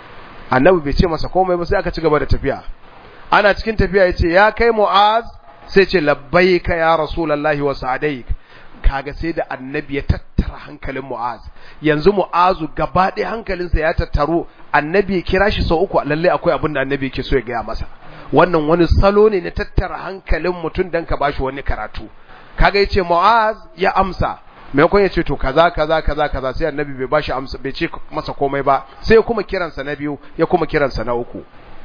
annabi bai ce masa komai ba sai aka ci gaba da tafiya ana cikin tafiya yace ya kai mu'az sai ce labbaika ya rasulullahi wa sa'daik kaga sai da annabi ya tattara hankalin mu'az yanzu mu'azu gaba ɗaya hankalinsa ya tattaro annabi ya kira shi sau uku lalle akwai abin da annabi yake so ya gaya masa wannan wani salo ne na tattara hankalin mutum dan ka bashi wani karatu kaga yace mu'az ya amsa maimakon ya ce to kaza kaza kaza kaza sai annabi bai bashi amsa bai ce masa komai ba sai ya kuma kiransa na biyu ya kuma kiransa na uku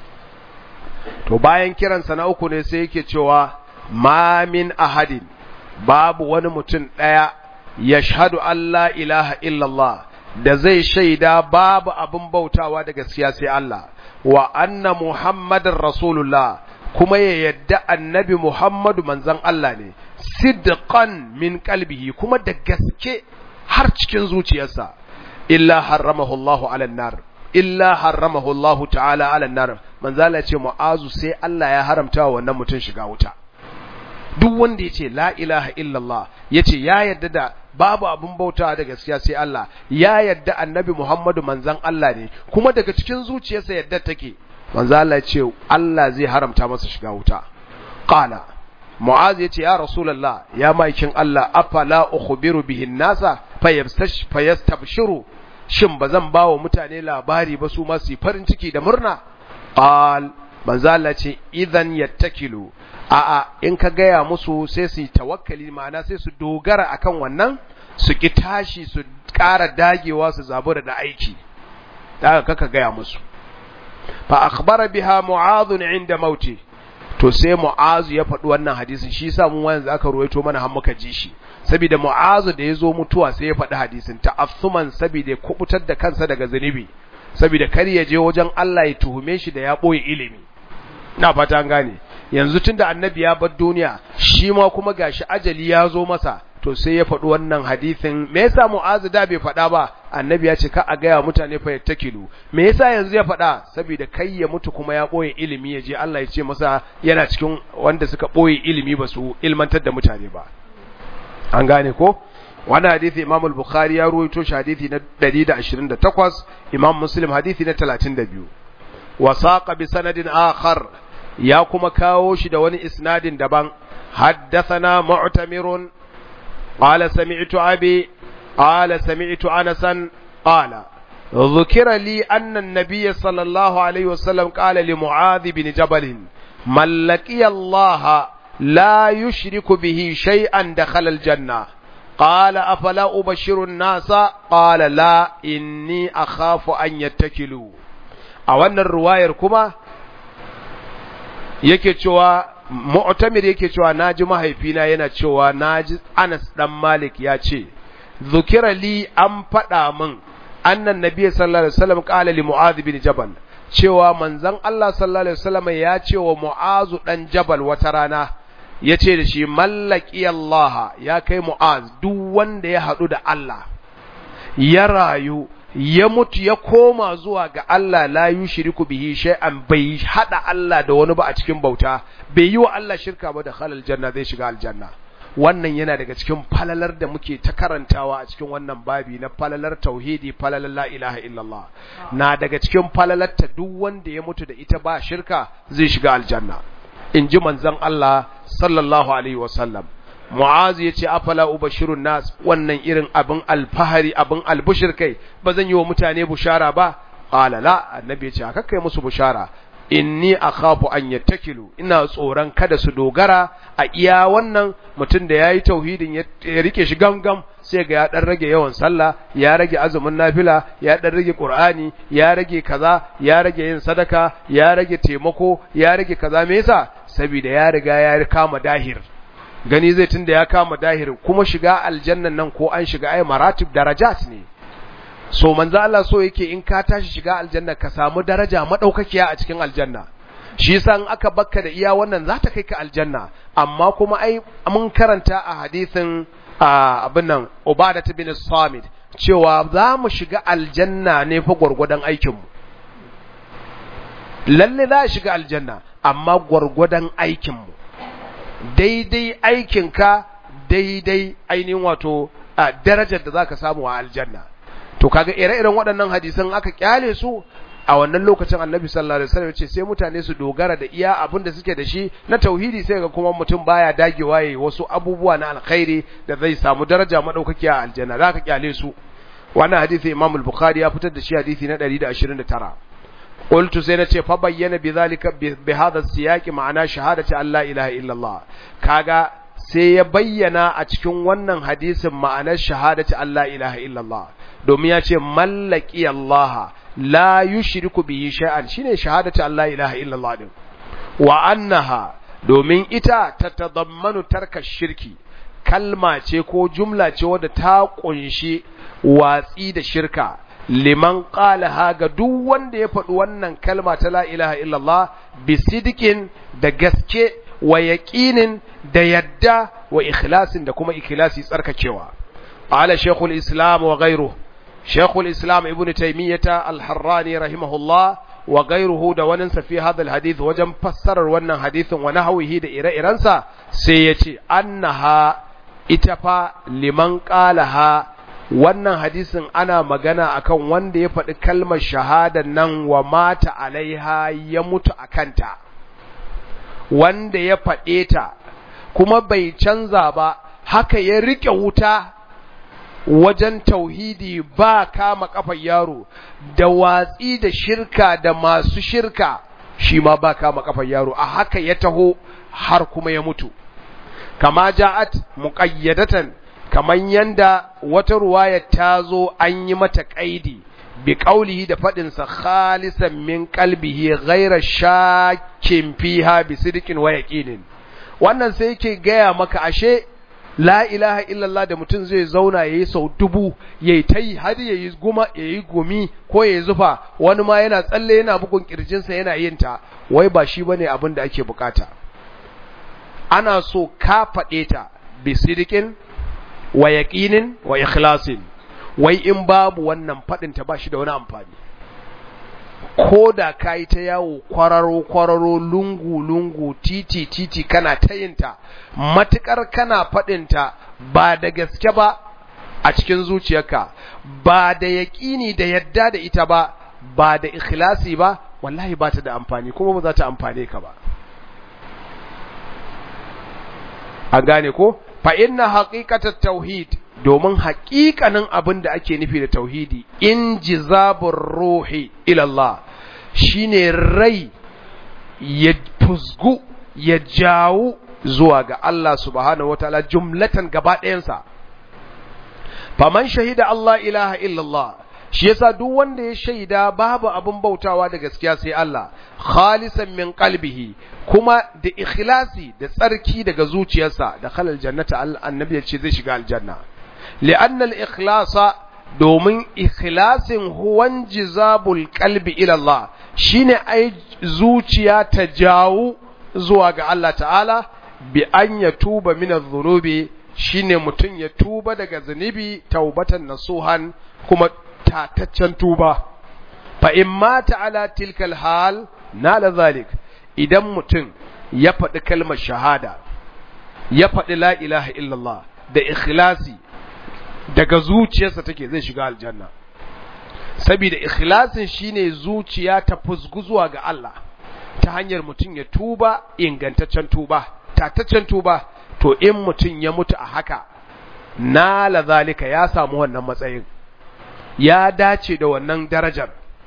to bayan kiransa na uku ne sai yake cewa ma min ahadin babu wani mutum ɗaya ya shahadu Allah ilaha illallah da zai shaida babu abin bautawa da gaskiya sai Allah wa anna Muhammadin Rasulullah kuma ya yadda annabi Muhammadu manzon Allah ne sidqan min qalbihi kuma da gaske har cikin zuciyarsa illa harramahu Allah ala nar illa harramahu Allah ta'ala ala nar manzala ce mu'azu sai Allah ya haramta wa wannan mutum shiga wuta duk wanda yace la ilaha illallah yace ya yadda da babu abin bauta da gaskiya sai Allah ya yadda annabi Muhammadu manzon Allah ne kuma daga cikin zuciyarsa yadda take manzo Allah ce Allah zai haramta masa shiga wuta qala mu'az yace ya rasulullah ya maikin Allah afala ukhbiru bihin nasa fayabstash fayastabshiru shin bazan bawa mutane labari ba su ma su farin ciki da murna qal manzo Allah ce idan yattakilu a'a in ka gaya musu sai su yi tawakkali ma'ana sai su dogara akan wannan su ki tashi su ƙara dagewa su zabura da aiki daga kaka gaya musu fa akhbara biha mu'adh inda mauti to sai mu'az ya faɗi wannan hadisin shi yasa mun yanzu aka ruwaito mana har muka ji shi saboda mu'az da yazo mutuwa sai ya faɗi hadisin ta'assuman saboda ya kubutar da kansa daga zunubi saboda kar ya je wajen Allah ya tuhume shi da ya boye ilimi ina fata an gane yanzu tunda annabi ya bar duniya shi ma kuma gashi ajali ya zo masa to sai ya faɗi wannan hadisin me yasa mu'azu da bai faɗa ba annabi ya ce ka a gaya mutane fa yattakilu me yasa yanzu ya faɗa saboda kai ya mutu kuma ya ɓoye ilimi ya je Allah ya ce masa yana cikin wanda suka ɓoye ilimi ba su ilmantar da mutane ba an gane ko wannan hadisi Imam al-Bukhari ya ruwaito shi hadisi na 128 Imam Muslim hadisi na 32 wa saqa bi sanadin akhar ya kuma kawo shi da wani isnadin daban حدثنا معتمر قال سمعت أبي قال سمعت أنسا قال ذكر لي أن النبي صلى الله عليه وسلم قال لمعاذ بن جبل من لقي الله لا يشرك به شيئا دخل الجنة قال أفلا أبشر الناس قال لا إني أخاف أن يتكلوا أولا الرواية كما yake cewa mu'tamir yake cewa naji mahaifina yana cewa naji Anas dan Malik ya ce zukira li an faɗa min annan nabiyyi sallallahu alaihi wasallam qala li mu'adh bin jabal cewa manzon Allah sallallahu alaihi wasallam ya ce wa mu'azu dan jabal wata rana ya ce da shi mallaki Allah ya kai mu'az duk wanda ya haɗu da Allah ya rayu ya mutu ya koma zuwa ga Allah la yushriku bihi shay'an bai hada Allah da wani ba a cikin bauta bai yi wa Allah shirka ba da halal janna zai shiga aljanna wannan yana daga cikin falalar da muke ta karantawa a cikin wannan babi na falalar tauhidi falalar la ilaha illallah na daga cikin falalar ta duk wanda ya mutu da ita ba shirka zai shiga aljanna in ji manzon Allah sallallahu alaihi wasallam Mu'az ya ce afala ubashirun nas wannan irin abin alfahari abin albushir kai ba zan yi wa mutane bushara ba qala la annabi ya ce haka kai musu bushara inni akhafu an yattakilu ina tsoron kada su dogara a iya wannan mutum da yayi tauhidin ya rike shi gangam sai ga ya dan rage yawan sallah ya rage azumin nafila ya dan rage qur'ani ya rage kaza ya rage yin sadaka ya rage taimako ya rage kaza me yasa saboda ya riga ya kama dahir gani zai tunda ya kama dahir kuma shiga aljannan nan ko an shiga ai maratib darajat ne so manzo Allah so yake in ka tashi shiga aljanna ka samu daraja madaukakiya a cikin aljanna shi yasa in aka bakka da iya wannan za ta kai ka aljanna amma kuma ai mun karanta a hadisin abin nan Ubadah bin Samit cewa za mu shiga aljanna ne fa gurgudan aikin mu lalle za shiga aljanna amma gurgudan aikin mu daidai aikinka daidai ainihin wato darajar da zaka samu a aljanna to kaga ire-iren waɗannan hadisan aka kyale su a wannan lokacin annabi sallallahu alaihi wasallam ce sai mutane su dogara da iya abin da suke da shi na tauhidi sai ga kuma mutum baya dagewa yayi wasu abubuwa na alkhairi da zai samu daraja madaukaki a aljanna zaka kyale su wannan hadisi Imam al-Bukhari ya fitar da shi hadisi na 129 قلت سينتي فبين بذلك بهذا السياق معنى شهادة أن لا إله إلا الله كاغا sai ya bayyana a cikin wannan hadisin ma'anar shahadati Allah ilaha illallah domin ya ce mallaki Allah la yushriku bihi shay'an shine shahadati Allah ilaha illallah din wa annaha domin ita ta tadammanu tarka shirki kalma ce ko jumla ce wadda ta kunshi watsi da shirka liman qalaha ga duk wanda ya faɗi wannan kalma ta la ilaha illallah bisidikin da gaske wa yaqinin da yadda wa ikhlasin da kuma ikhlasi tsarkakewa ala shaykhul islam wa ghayruhu shaykhul islam ibn taymiyah al-harrani rahimahullah wa ghayruhu da wannan fi hadha al-hadith wajen fassarar wannan hadithin wa nahwihi da ire-irensa sai yace annaha ita fa liman qalaha wannan hadisin ana magana akan wanda ya faɗi kalmar shahada nan wa mata alaiha ya mutu a kanta wanda ya faɗe ta kuma bai canza ba haka ya riƙe wuta wajen tauhidi ba kama kafar yaro da watsi da shirka da masu shirka shi ma ba kama kafar yaro a haka ya taho har kuma ya mutu kama ja'at muqayyadatan kaman yanda wata ruwaya ta zo an yi mata kaidi bi qaulihi da fadin sa khalisan min qalbihi ghayra shakkin fiha bi sidqin wa yaqinin wannan sai yake gaya maka ashe la ilaha illallah da mutum zai zauna yayi sau dubu yayi tai har yayi guma yayi gumi ko yayi zufa wani ma yana tsalle yana bugun kirjinsa yana yin ta wai ba shi bane abin da ake bukata ana so ka faɗe ta bi sidqin wa yaqinin wa ikhlasin wai in babu wannan fadin ta bashi da wani amfani ko da kai ta yawo kwararo kwararo lungu lungu titi titi kana tayinta matukar kana fadin ta ba da gaske ba a cikin zuciyarka ba da yaqini da yadda da ita ba ba da ikhlasi ba wallahi ba ta da amfani kuma ba za ta amfane ka ba an gane ko fa inna haqiqatat tauhid domin haƙiƙanin abin da ake nufi da tauhidi in jizabur ruhi ila Allah shine rai ya fusgu ya jawo zuwa ga Allah subhanahu wataala jumlatan gaba ɗayansa faman shahida Allah ilaha illallah shi yasa duk wanda ya shaida babu abin bautawa da gaskiya sai Allah khalisan min qalbihi kuma da ikhlasi da tsarki daga zuciyarsa da khalal jannata annabi ya ce zai shiga aljanna li'anna al-ikhlasa domin ikhlasin huwan jizabul qalbi ila Allah shine ai zuciya ta jawo zuwa ga Allah ta'ala bi an ya tuba min adh-dhunubi shine mutum ya tuba daga zunubi taubatan nasuhan kuma tataccen tuba fa in mata ala tilkal hal nala zalik idan mutum ya faɗi kalmar shahada ya faɗi la ilaha illallah da ikhlasi daga zuciyarsa take zai shiga aljanna saboda ikhlasin shine zuciya ta fusgu zuwa ga Allah ta hanyar mutum ya tuba ingantaccen tuba tataccen tuba to in mutum ya mutu a haka nala zalika ya samu wannan matsayin ya dace da wannan darajar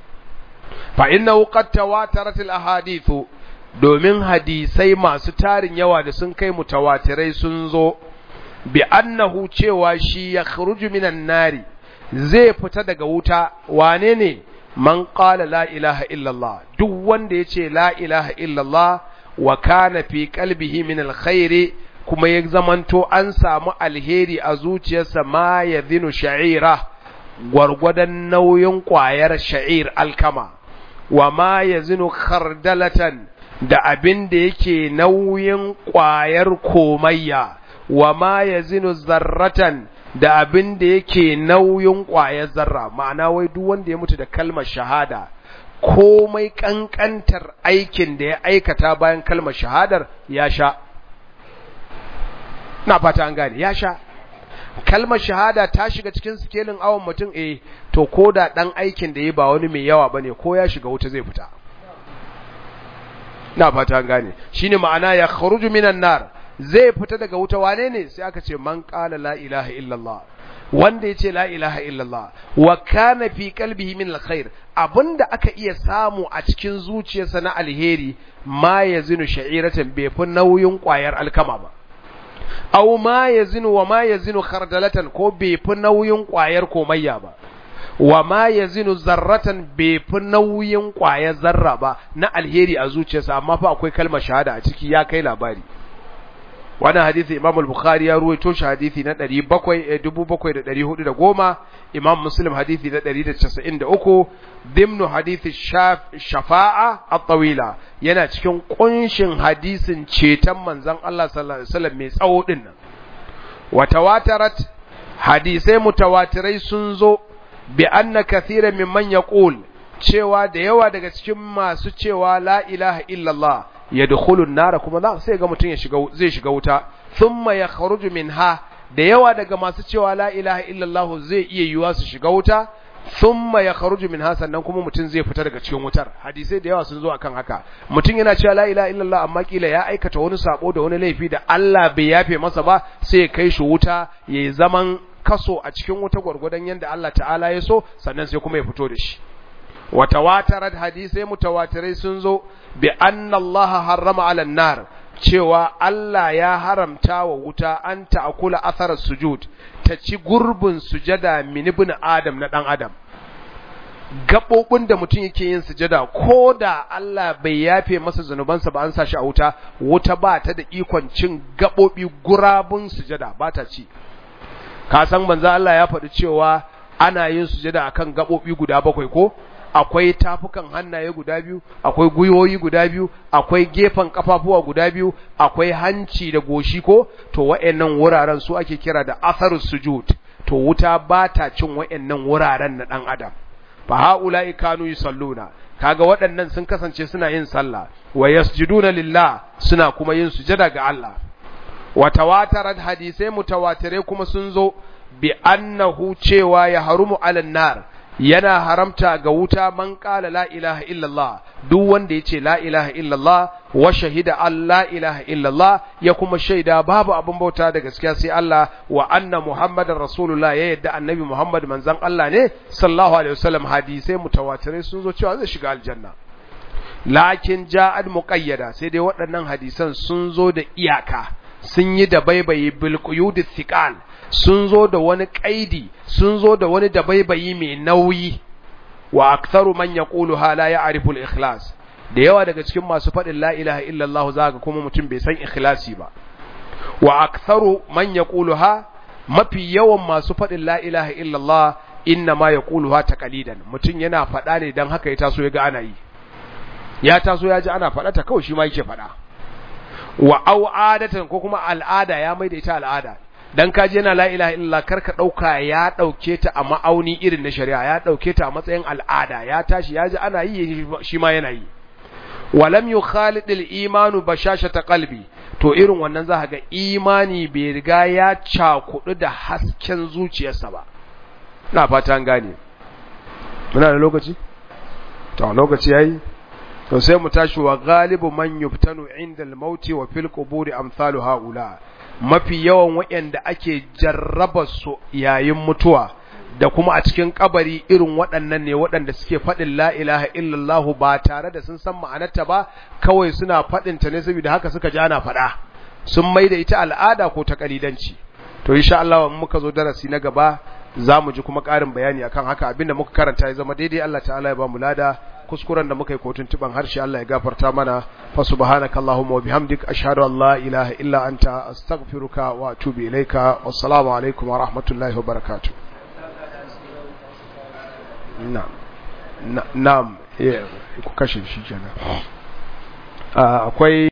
fa innahu qad tawatarat al ahadithu domin hadisai masu tarin yawa da sun kai mutawatirai sun zo bi annahu cewa shi ya khruju minan nari zai fita daga wuta wane ne man qala la ilaha illallah duk wanda yace la ilaha illallah wa kana fi qalbihi min alkhairi kuma ya zamanto an samu alheri a zuciyarsa ma yadhinu sha'ira gwargwadon nauyin ƙwayar sha'ir alkama wa ma yazinu khardalatan da abin da yake nauyin ƙwayar komayya wa ma yazinu zarratan da abin da yake nauyin ƙwayar zarra ma'ana wai duk wanda ya mutu da kalmar shahada komai ƙanƙantar aikin da ya aikata bayan kalmar shahadar ya sha na fata an gane ya sha kalmar shahada ta shiga cikin sikelin awon mutum eh to ko da ɗan aikin da ya ba wani mai yawa bane ko ya shiga wuta zai fita na fata an gane shine ma'ana ya kharuju minan nar zai fita daga wuta wane ne sai aka ce man qala la ilaha illallah wanda yace la ilaha illallah wa kana fi qalbihi min alkhair abinda aka iya samu a cikin zuciyarsa na alheri ma yazinu sha'iratan bai fi nauyin kwayar alkama ba aw ma yazinu wa ma yazinu khardalatan ko bai fi nauyin kwayar komayya ba wa ma yazinu zarratan bai fi nauyin kwayar zarra ba na alheri a zuciyarsa amma fa akwai kalmar shahada a ciki ya kai labari wannan hadisi Imam al-Bukhari ya ruwaito shi hadisi na 7410 Imam Muslim hadisi na 193 dimnu hadisi shafa'a at-tawila yana cikin kunshin hadisin ceton manzon Allah sallallahu alaihi wasallam mai tsawo din nan wa tawatarat hadisai mutawatirai sun zo bi anna kathiran mimman yaqul cewa da yawa daga cikin masu cewa la ilaha illallah yadkhulun nara kuma za sai ga mutum ya shiga zai shiga wuta thumma yakhruju minha da yawa daga masu cewa la ilaha illallah zai iya yiwa su shiga wuta thumma yakhruju minha sannan kuma mutum zai fita daga cikin wutar hadisai da yawa sun zo akan haka mutum yana cewa la ilaha illallah amma kila ya aikata wani sabo da wani laifi da Allah bai yafe masa ba sai ya kai shi wuta yayi zaman kaso a cikin wuta gwargwadon yanda Allah ta'ala ya so sannan sai kuma ya fito da shi watawatarat hadisai mutawatirai sun zo bi anna Allah harrama ala nar cewa Allah ya haramta wa wuta an ta'kula athar sujud ta ci gurbin sujada min ibn adam na dan adam gabobin da mutum yake yin sujada ko da Allah bai yafe masa zanubansa ba an sa shi a wuta wuta ba ta da ikon cin gabobi gurabun sujada ba ta ci ka san manzo Allah ya faɗi cewa ana yin sujada akan gabobi guda bakwai ko akwai tafukan hannaye guda biyu akwai gwiwoyi guda biyu akwai gefen kafafuwa guda biyu akwai hanci da goshi ko to wa'annan wuraren su ake kira da atharus sujud to wuta ba ta cin wa'annan wuraren na dan adam fa haula'i kanu yusalluna kaga waɗannan sun kasance suna yin sallah wa yasjuduna lillah suna kuma yin sujada ga Allah wa tawatarat hadisai mutawatirai kuma sun zo bi annahu cewa ya harumu alan nar yana haramta ga wuta man qala la ilaha illallah duk wanda ya ce la ilaha illallah wa shahida an la ilaha illallah ya kuma shaida babu abin bauta da gaskiya sai Allah wa anna muhammadar rasulullah ya yadda annabi muhammad manzon Allah ne sallallahu alaihi wasallam hadisai mutawatirai sun zo cewa zai shiga aljanna lakin ja'ad muqayyada sai dai waɗannan hadisan sun zo da iyaka sun yi da baibayi bil quyud thiqal sun zo da wani kaidi sun zo da wani da baibayi mai nauyi wa aktharu man yaquluha la ya'rifu al-ikhlas da yawa daga cikin masu faɗin la ilaha illallah zaka kuma mutum bai san ikhlasi ba wa aktharu man yaquluha mafi yawan masu faɗin la ilaha illallah inna ma yaquluha taqalidan mutum yana faɗa ne dan haka ya taso ya ga ana yi ya taso ya ji ana faɗa ta kawai shi ma yake faɗa wa au adatan ko kuma al'ada ya mai da ita al'ada dan kaji yana la ilaha illallah karka dauka ya dauke ta a ma'auni irin na shari'a ya dauke ta a matsayin al'ada ya tashi ya ji ana yi shi ma yana yi walam yukhalid al-imanu bashashata qalbi to irin wannan za ga imani bai riga ya cakudu da hasken zuciyarsa ba ina fata an gane muna da lokaci to lokaci yayi to sai mu tashi wa galibu man yuftanu inda al-mauti wa fil quburi amsalu haula mafi yawan waɗanda ake jarraba su yayin mutuwa da kuma a cikin kabari irin waɗannan ne waɗanda suke faɗin la ilaha illallah ba tare da sun san ma'anarta ba kawai suna faɗin ta ne saboda haka suka ji ana faɗa sun mai da ita al'ada ko ta kalidanci to insha Allah in muka zo darasi na gaba za mu ji kuma ƙarin bayani akan haka abinda muka karanta ya zama daidai Allah ta'ala ya ba mu lada kuskuren da muka yi kotun tuban harshe Allah ya gafarta mana fa subhanaka allahumma wa bihamdik ashhadu an la ilaha illa anta astaghfiruka wa atubu ilaika wassalamu alaikum wa rahmatullahi wa barakatuh na'am na'am ku kashe shi kenan akwai